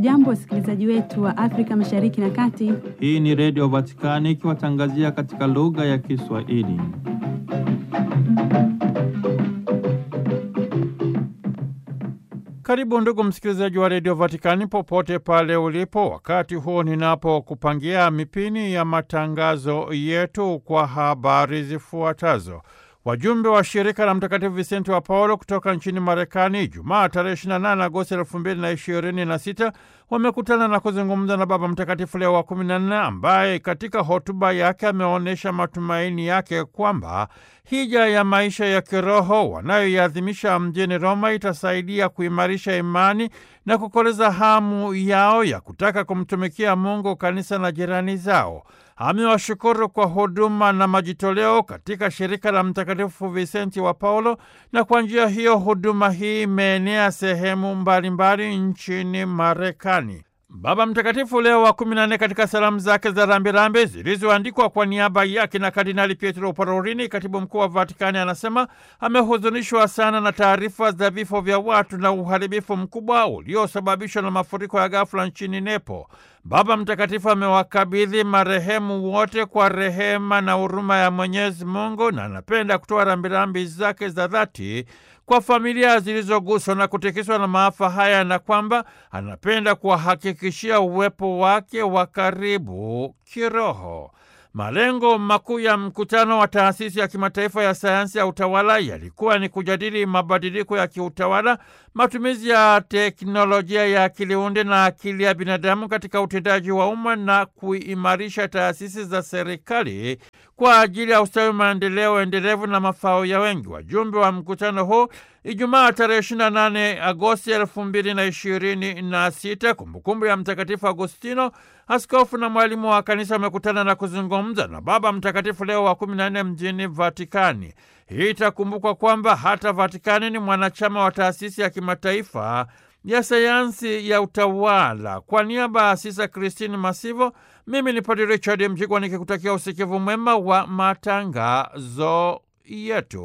Hamjambo, wasikilizaji wetu wa Afrika Mashariki na Kati. Hii ni Redio Vatikani ikiwatangazia katika lugha ya Kiswahili. Karibu ndugu msikilizaji wa Redio Vatikani popote pale ulipo, wakati huu ninapokupangia mipini ya matangazo yetu kwa habari zifuatazo. Wajumbe wa shirika la Mtakatifu Visenti wa Paulo kutoka nchini Marekani Jumaa tarehe 28 Agosti elfu mbili na ishirini na sita wamekutana na kuzungumza na Baba Mtakatifu Leo wa kumi na nne ambaye katika hotuba yake ameonyesha matumaini yake kwamba hija ya maisha ya kiroho wanayoiadhimisha mjini Roma itasaidia kuimarisha imani na kukoleza hamu yao ya kutaka kumtumikia Mungu, kanisa na jirani zao. Amewashukuru kwa huduma na majitoleo katika shirika la Mtakatifu Visenti wa Paulo, na kwa njia hiyo huduma hii imeenea sehemu mbalimbali nchini Marekani. Baba Mtakatifu Leo wa kumi na nne katika salamu zake za rambirambi zilizoandikwa kwa niaba yake na Kardinali Pietro Parolini, katibu mkuu wa Vatikani, anasema amehuzunishwa sana na taarifa za vifo vya watu na uharibifu mkubwa uliosababishwa na mafuriko ya ghafula nchini Nepo. Baba Mtakatifu amewakabidhi marehemu wote kwa rehema na huruma ya Mwenyezi Mungu na anapenda kutoa rambirambi zake za dhati kwa familia zilizoguswa na kutikiswa na maafa haya na kwamba anapenda kuwahakikishia uwepo wake wa karibu kiroho. Malengo makuu ya mkutano wa taasisi ya kimataifa ya sayansi ya utawala yalikuwa ni kujadili mabadiliko ya kiutawala, matumizi ya teknolojia ya akili unde na akili ya binadamu katika utendaji wa umma na kuimarisha taasisi za serikali kwa ajili ya ustawi, maendeleo endelevu na mafao ya wengi. Wajumbe wa mkutano huu Ijumaa tarehe 28 Agosti elfu mbili na ishirini na sita, kumbukumbu ya Mtakatifu Agostino, askofu na mwalimu wa kanisa, amekutana na kuzungumza na Baba Mtakatifu Leo wa kumi na nne mjini Vatikani. Hii itakumbukwa kwamba hata Vatikani ni mwanachama wa taasisi ya kimataifa ya sayansi ya utawala. Kwa niaba ya Sisa Kristini Masivo, mimi ni Padre Richard Mjigwa nikikutakia usikivu mwema wa matangazo yetu.